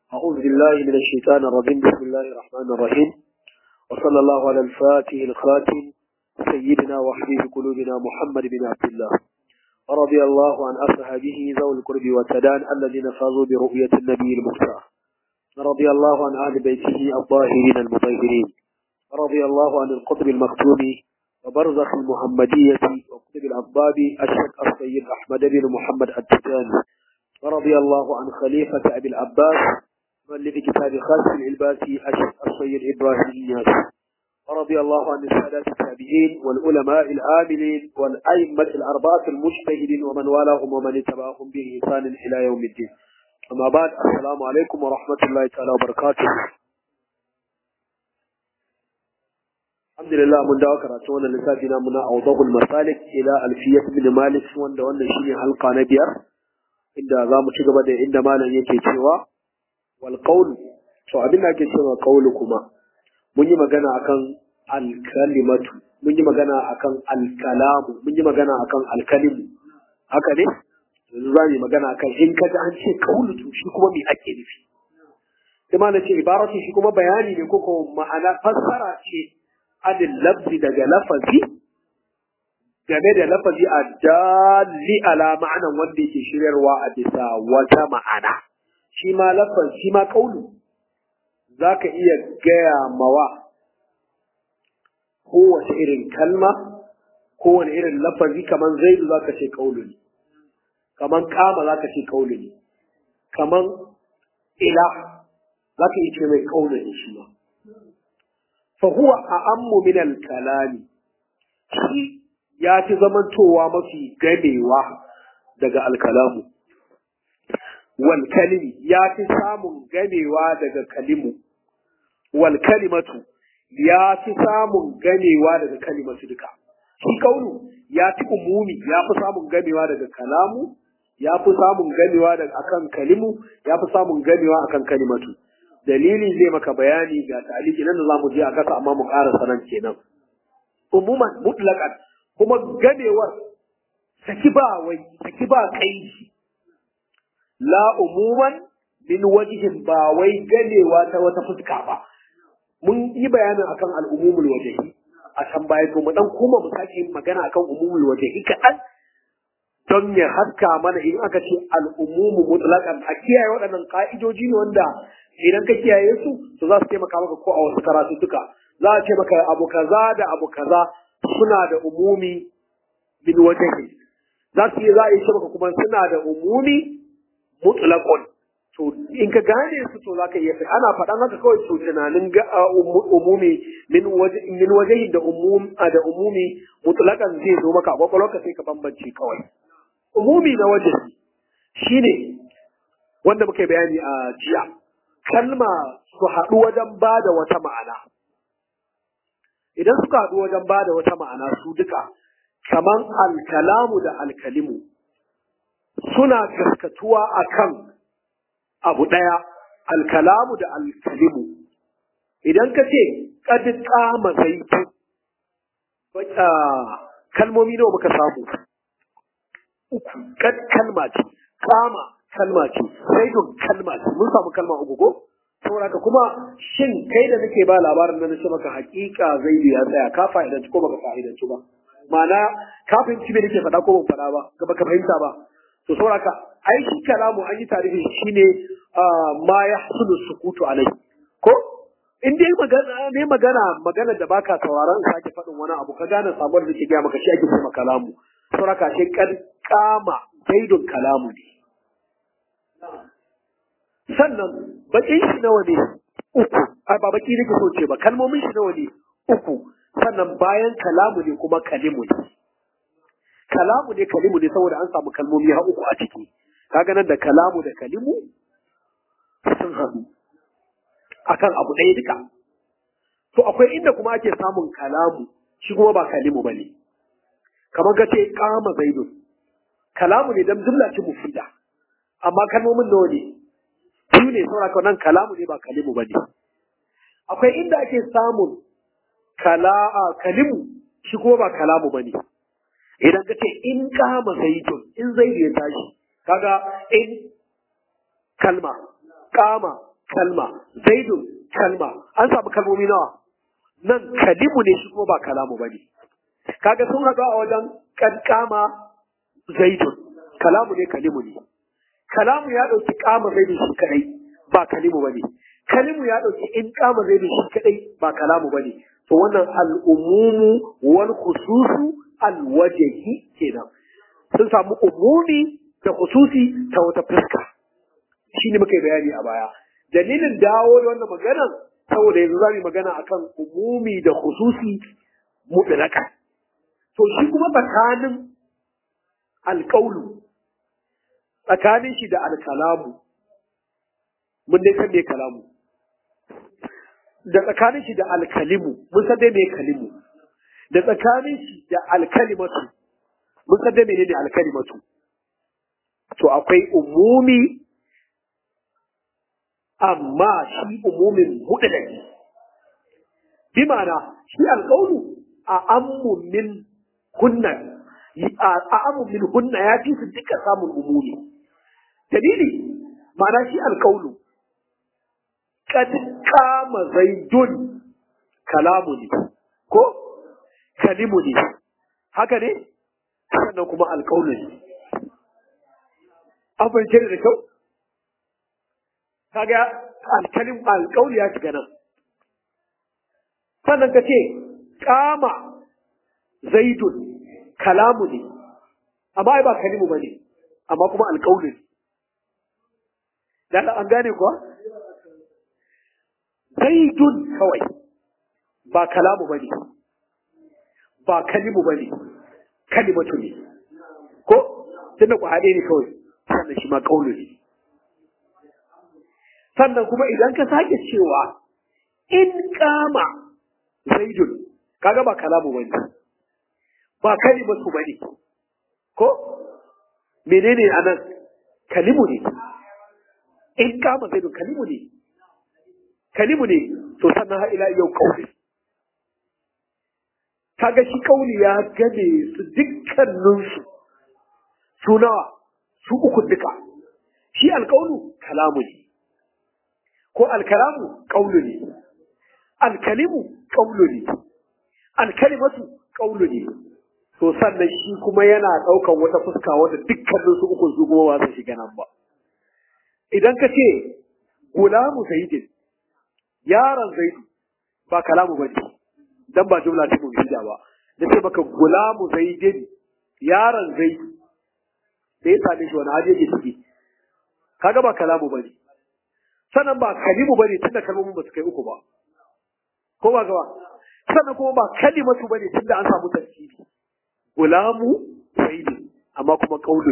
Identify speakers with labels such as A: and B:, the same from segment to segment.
A: أعوذ بالله من الشيطان الرجيم بسم الله الرحمن الرحيم وصلى الله على الفاتح الخاتم سيدنا وحبيب قلوبنا محمد بن عبد الله ورضي الله عن أصحابه ذوي القرب والسدان الذين فازوا برؤية النبي المختار رضي الله عن أهل بيته الطاهرين المطهرين رضي الله عن القطب المختوم وبرزخ المحمدية وقطب الأطباب الشيخ السيد أحمد بن محمد التجاني ورضي الله عن خليفة أبي العباس مؤلف كتاب خالد العلباسي الشيخ السيد إبراهيم إياس ورضي الله عن السادات التابعين والعلماء العاملين والأئمة الأربعة المجتهدين ومن والاهم ومن اتبعهم بإحسان إلى يوم الدين أما بعد السلام عليكم ورحمة الله تعالى وبركاته الحمد لله mun dawo karatu wannan lissafi na muna awdahul masalik ila alfiyat ibn malik wanda wannan shine halka na biyar inda za mu ci gaba da inda malam yake cewa wal qawl to abin da ake cewa qawlu kuma mun yi magana akan al-kalimatu mun yi magana akan al-kalamu mun yi magana akan al-kalimu haka ne yanzu za mu yi magana akan in kaji an ce qawlu to shi kuma me ake nufi sai malam ce ibaratu shi kuma bayani ne ko ko ma'ana fassara ce adin lafzi daga lafazi game da lafazi a dalli ala ma'anan wanda yake shiryarwa a bisa wata ma'ana shi ma lafazi shi ma kaulu za ka iya gaya mawa kowace irin kalma kowane irin lafazi kamar zaidu za ka ce kaulu ne kamar kama za ka ce kaulu ne kamar ila za ka iya ce mai kaulu ne shi ma فهو أعم من الكلام shi ya fi zamantowa mafi gamewa daga alkalamu wal kalimi ya fi samun gamewa daga kalimu wal kalimatu ya fi samun gamewa daga kalimatu duka shi kaunu ya fi umumi ya fi samun gamewa daga kalamu ya fi samun gamewa daga akan kalimu ya fi samun gamewa akan kalimatu dalili zai maka bayani ga taliki nan da zamu je a kasa amma mu ƙara sanan kenan umuman mutlaqan kuma ganewar saki ba wai saki ba kai la umuman min wajhin ba wai ganewa ta wata fuska ba mun yi bayanin akan al'umumul wajhi a can baya to mu dan kuma mu sake yin magana akan umumul wajhi kaɗan don ya haska mana in aka ce al'umumu mutlaqan a kiyaye waɗannan ka'idoji ne wanda idan ka kiyaye su to za su taimaka maka ko a wasu karatu duka za a ce maka abu kaza da abu kaza suna da umumi min wajhi za su yi za a yi ce maka kuma suna da umumi mutlaqun to in ka gane su to zaka iya ana faɗan haka kawai to tunanin ga umumi min wajhi min wajhi da umum da umumi mutlaqan zai zo maka a kwakwalwarka sai ka bambance kawai umumi na wajhi shine wanda muka bayani a jiya kalma su haɗu wajen ba da wata ma'ana. Idan suka haɗu wajen ba da wata ma'ana su duka, kaman alkalamu da alkalimu, suna gaskatuwa a kan abu ɗaya, alkalamu da alkalimu. Idan ka ce, ƙadi ƙama zaitu, kalmomi nawa muka samu? Uku, ƙad kalma ce, ƙama kalma ce zaidun kalma ce mun samu kalma uku ko saboda kuma shin kai da nake ba labarin nan ce maka hakika zaidu ya tsaya ka fa'idanci ko baka fa'idanci ba ma'ana ka fahimci me nake faɗa ko ban faɗa ba ga baka fahimta ba to saboda ka ai shi kalamu an yi tarihi shine ma ya hasulu sukutu alai ko in dai magana ne magana magana da baka sauraron sake faɗin wani abu ka gane sabuwar da ke gaya maka shi ake cewa kalamu saboda ka shi kad kama zaidun kalamu ne sannan bakin shi nawa ne uku a ba baki nake so ce ba kalmomin shi nawa ne uku sannan bayan kalamu ne kuma kalimu ne kalamu ne kalimu ne saboda an samu kalmomi ha uku a ciki kaga nan da kalamu da kalimu sun haɗu akan abu ɗaya duka to akwai inda kuma ake samun kalamu shi kuma ba kalimu bane kamar ka ce kama zaidun kalamu ne dan jumla ce mufida amma kalmomin nawa ne biyu ne saboda nan kalamu ne ba kalimu ba ne. Akwai inda ake samun kala'a kalimu shi kuma ba kalamu ba ne. Idan ka ce in kama zaitun in zai ya tashi kaga in kalma kama kalma zaidun kalma an samu kalmomi nawa nan kalimu ne shi kuma ba kalamu ba ne kaga sun haɗu a wajen kankama zaidun kalamu ne kalimu ne kalamu ya ɗauki kama zaidun shi kadai ba kalimu ba ne kalimu ya ɗauki in kama zaidun shi kadai ba kalamu ba ne to wannan al'umumu wal khususu alwajahi kenan sun samu umumi da khususi ta wata fuska shi ne muka yi bayani a baya dalilin dawo da wannan maganan saboda yanzu za mu yi magana akan umumi da khususi mutlaka to shi kuma tsakanin alƙaulu tsakanin shi da alkalamu mun dai san me kalamu da tsakanin shi da alkalimu mun san dai me kalimu da tsakanin shi da alkalimatu mun san dai menene alkalimatu to akwai umumi amma shi umumin mutlaki bi ma'ana shi alƙaunu a ammu min hunna a ammu min hunna ya fi su duka samun umumi dalili ma'ana shi alƙaunu kad kama zaidun kalamu ne ko kalimu ne haka ne sannan kuma alƙaunu ne an fahimce da kyau kaga alkalim alƙauli ya shiga nan sannan ka ce kama zaidun kalamu ne amma ai ba kalimu ba ne amma kuma alƙauli ne dan an gane kuwa zaidun kawai ba kalamu ba ne ba kalimu ba ne kalimatu ne ko tunda ku haɗe ne kawai sannan shi ma ƙaulu ne sannan kuma idan ka sake cewa in kama zaidun kaga ba kalamu bane ba kalimatu bane ko menene anan kalimu ne in kama zaidun kalimu ne kalimu ne to sannan har ila yau kauli kaga shi kauli ya game su dukkaninsu su nawa su uku duka shi alkaulu kalamu ne ko alkalamu ƙaulu ne alkalimu ƙaulu ne alkalimatu ƙaulu ne to sannan shi kuma yana ɗaukan wata fuska wanda dukkanin su uku su kuma ba su shiga nan ba idan ka ce gulamu zaidin yaron zaidu ba kalamu ba ce dan ba jumla ta mubida ba da ce maka gulamu zaidin yaron zaidu da ya same shi wani hali yake ciki kaga ba kalamu ba ne sannan ba kalimu bane tunda kalmomin ba su kai uku ba ko ba gaba sannan kuma ba kalimatu bane tunda an samu tarkibi gulamu sayyidi amma kuma kaulu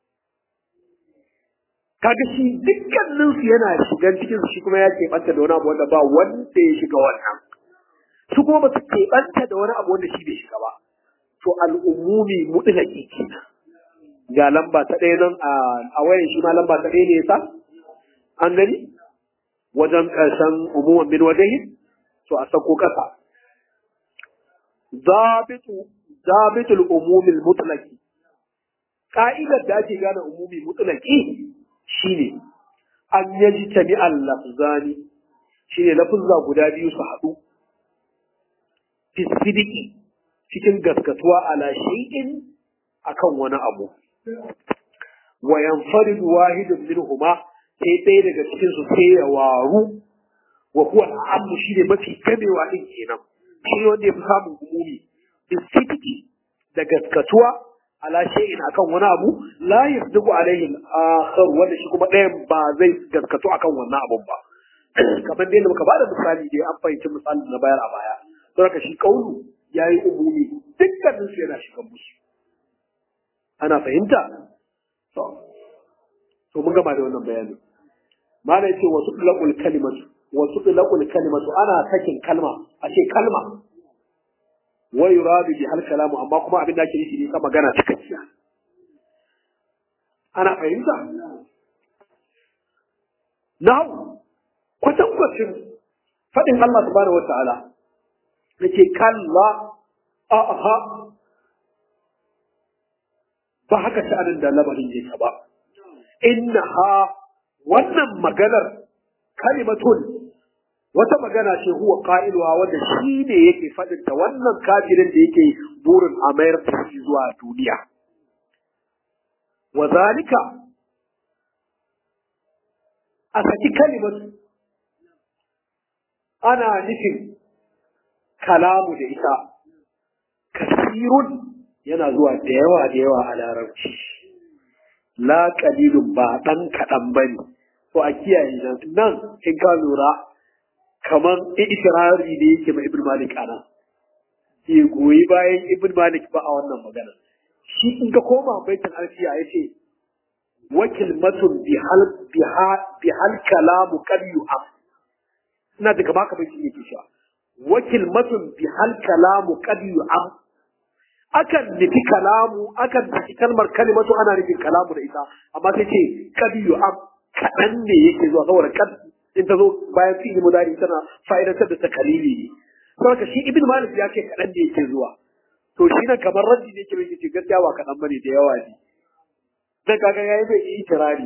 A: kaga shi dukkanin su yana shigan cikin su shi kuma ya keɓanta da wani abu wanda ba wanda ya shiga wannan su kuma ba su keɓanta da wani abu wanda shi bai shiga ba to al'umumi mutlaqi kenan ga lamba ta ɗaya nan a wayan shi ma lamba ta ɗaya ne yasa an gani wajen ƙarshen umuman min wajahi to a sako ƙasa zabitul umumil mutlaki ka'idar da ake gane umumi mutlaki shine an yaji tami al-lafzani shine lafuzza guda biyu su haɗu fisidiki cikin gaskatuwa ala shay'in akan wani abu wa yanfaridu wahidun minhuma sai ɗaya daga cikin su sai ya waru wa huwa al'amu shi ne mafi gamewa din kenan shi wanda ya fi samun umumi bisidiki da gaskatuwa ala shay'in akan wani abu la yasduqu alaihi al-akhar wanda shi kuma ɗayan ba zai gaskatu akan wannan abun ba kamar dai muka bada misali dai an fahimci misalin na bayar a baya don haka shi kaulu yayi umumi dukkanin su yana shiga musu ana fahimta to to mun gama da wannan bayanin malai ce wasu tulaqul kalimatu wasu tulaqul kalimatu ana sakin kalma a ce kalma wa yuradu bi hal kalamu amma kuma abin da ake nufi ne ka magana cikakkiya ana fahimta now kwatankwacin faɗin Allah subhanahu wa ta'ala nake kalla aha ba haka sha'anin da lamarin yake ba inna ha wannan maganar kalimatun wata magana ce huwa qailuha wanda shi ne yake faɗin ta wannan kafirin da yake burin a mayar da shi zuwa duniya wa zalika a saki kalimatu ana nufin kalamu da ita kasirun yana zuwa da yawa da yawa a larabci la qalilun ba dan kaɗan bane to a kiyaye nan nan in ka lura kamar ikirari da yake ma ibn malik ana ke goyi bayan ibn malik ba a wannan magana shi in ka koma baitul alfiya yace wakil matun bi hal bi hal kalamu qad yu'am ina da gaba ka bai shi yake cewa wakil matun bi hal kalamu qad yu'am akan nufi kalamu akan nufi kalmar kalimatu ana nufin kalamu da ita amma sai ce qad yu'am kaɗan ne yake zuwa saboda kad in ta zo bayan fi'il mudari tana fa'idantar da takalili ne saboda shi ibn malik ya ce kaɗan ne yake zuwa to shi nan kamar raddi ne yake mai ce gaskiya ba kaɗan bane da yawa ne dan kaga yayi bai yi kirari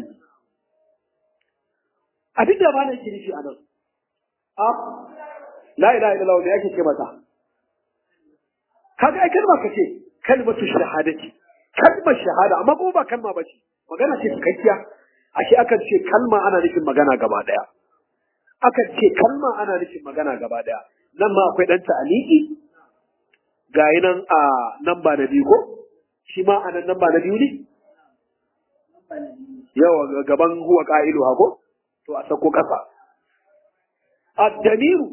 A: abin da malam ke nufi anan a la ilaha illallah ne yake ce mata kaga ai kalma kace kalmatu shahadati kalmar shahada amma ko ba kalma bace magana ce cikakkiya ashe akan ce kalma ana nufin magana gaba daya akan ce kalma ana nufin magana gaba daya nan ma akwai dan ta'aliki ga nan a nan ba na biyu ko shi ma a nan ba na biyu ne yawa gaban huwa ka'ilu hako to a sako kasa ad-damiru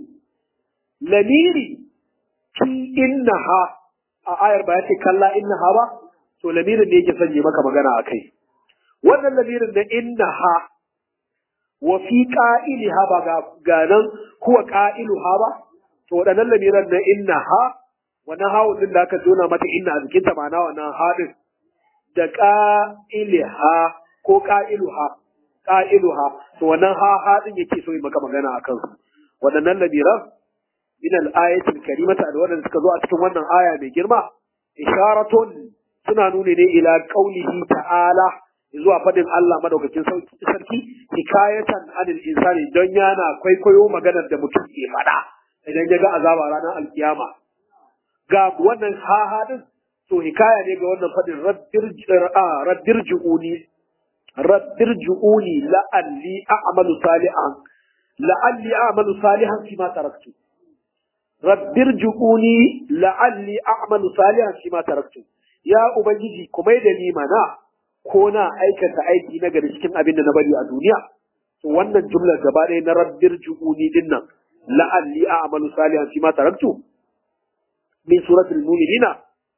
A: lamiri fi innaha a ayar ba ya ce kalla innaha ba to lamirin ne yake sanye maka magana akai wannan lamirin na innaha wa fi qa'iliha ba ga ganan huwa qa'iluha ba to wadannan lamiran na innaha wannan hawo din da aka jona mata inna a jikin ta ma'ana wannan hadin da qa'iliha ko qa'iluha qa'iluha to wannan ha hadin yake so yi maka magana akan su wadannan lamiran min al-ayatil karimata da wadanda suka zo a cikin wannan aya mai girma isharatun suna nuni ne ila qaulihi ta'ala zuwa fadin Allah madaukakin sarki hikayatan anil insani don yana kwaikwayo maganar da mutum ke faɗa idan ya ga azaba ranar alkiyama ga wannan hahadin to hikaya ne ga wannan fadin rabbir ju'uni rabbir ju'uni la'alli a'malu salihan la'alli a'malu salihan fi ma taraktu rabbir ju'uni la'alli a'malu salihan fi ma taraktu ya ubangiji kuma da ni mana ko na aikata aiki na gari cikin abin da na bari a duniya to wannan jumlar gaba ɗaya na rabbir ju'uni din nan la'alli a'malu salihan fi ma taraktu min suratul mu'minina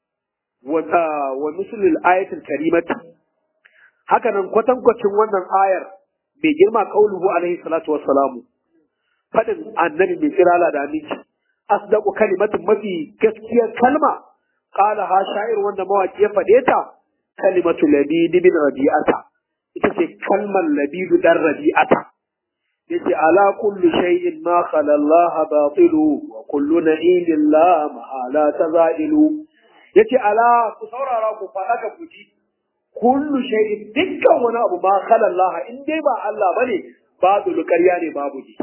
A: wa wa mislul ayatil karimati haka nan kwatankwacin wannan ayar mai girma qauluhu alaihi salatu wassalamu fadin annabi mai kirala da aminci asdaqu kalimatin mafi gaskiyar kalma qala ha sha'ir wanda mawaki ya fade ta kalimatu labid bin rabi'ata ita ce kalmar labid dan rabi'ata yace ala kulli shay'in ma khala Allah batilu wa kullu na'imin la ma'ala tazailu yace ala ku saurara ku fada ka kuji kullu shay'in dukkan wani abu ma khala Allah in dai ba Allah bane babu ƙarya ne babu ji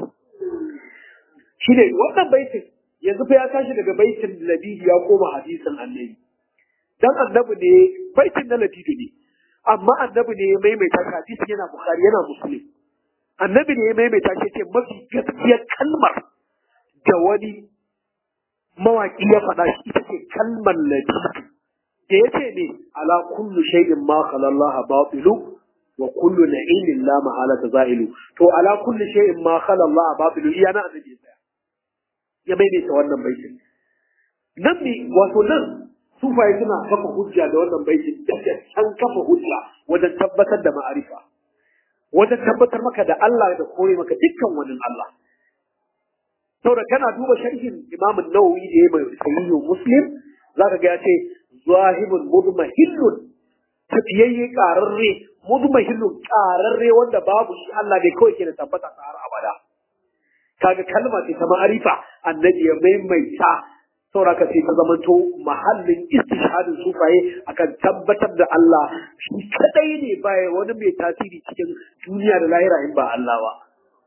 A: shine wannan baitin yanzu fa ya tashi daga baitin labidi ya koma hadisin annabi dan annabi ne baitin na labidi ne amma annabi ne ya maimaita shi hadisi yana bukhari yana muslim annabi ne ya maimaita shi ce mafi gaskiyar kalmar da wani mawaki ya faɗa shi ita ce kalmar labidi da ya ce ne ala kullu shay'in ma khala Allah batilu wa kullu na'imin la mahalata za'ilu to ala kullu shay'in ma khala Allah batilu iya na annabi ya ya maimaita wannan baitin nan ne wato nan sufaye suna kafa hujja da wannan baitin da can kafa hujja wajen tabbatar da ma'arifa wajen tabbatar maka da Allah da kore maka dukkan wani Allah saboda kana duba sharhin Imam Nawawi da yayi mai sahihu Muslim zaka ga ya ce zahibun mudmahillun tafiyayye qararre mudmahillun qararre wanda babu shi Allah dai kawai ke da tabbata har abada kaga kalma ce ta ma'arifa annabi ya maimaita sauraka sai ta zamanto mahallin istishhadin sufaye akan tabbatar da Allah shi kadai ne baya wani mai tasiri cikin duniya da lahira in ba Allah ba to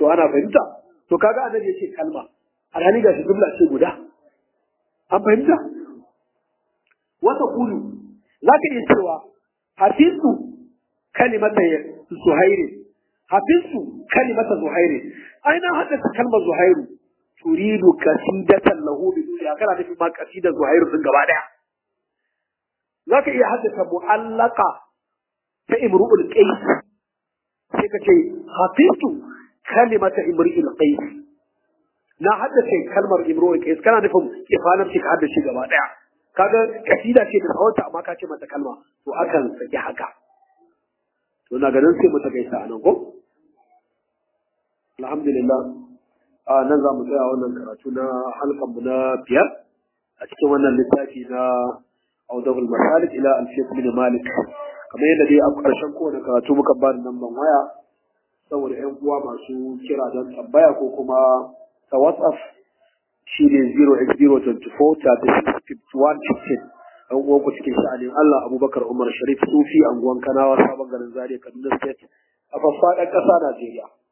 A: to ana fahimta to kaga annabi yace kalma alhali ga shi jumla ce guda an fahimta wata kulu zaka iya cewa hafizu kalimata zuhairi hafizu kalimata zuhairi ai na haddasa kalmar zuhairu turidu kasidatan lahu bi duniya kana nufin ma kasida zuhairu din gaba daya zaka iya haddasa mu'allaka ta imru'ul qais sai ka ce hafizu kalimata imru'ul qais na haddace kalmar imru'ul qais kana nufin ifanar shi ka haddace gaba daya kaga kasida ce da tsawonta amma ka ce mata kalma to akan saki haka to na ganin sai mu ta gaisa anan ko alhamdulillah a nan za mu tsaya wannan karatu na halkan mu na biyar a cikin wannan littafi na audabul masalik ila alfiyat min malik kamar yadda dai a ƙarshen kowane karatu muka ba da namban waya saboda yan uwa masu kira don tambaya ko kuma ta whatsapp shi ne 08024 ɗan uwan ku cikin sha'anin Allah Abubakar Umar Sharif Sufi anguwan Kanawa sabon garin Zaria Kaduna State a faffaɗan ƙasa Najeriya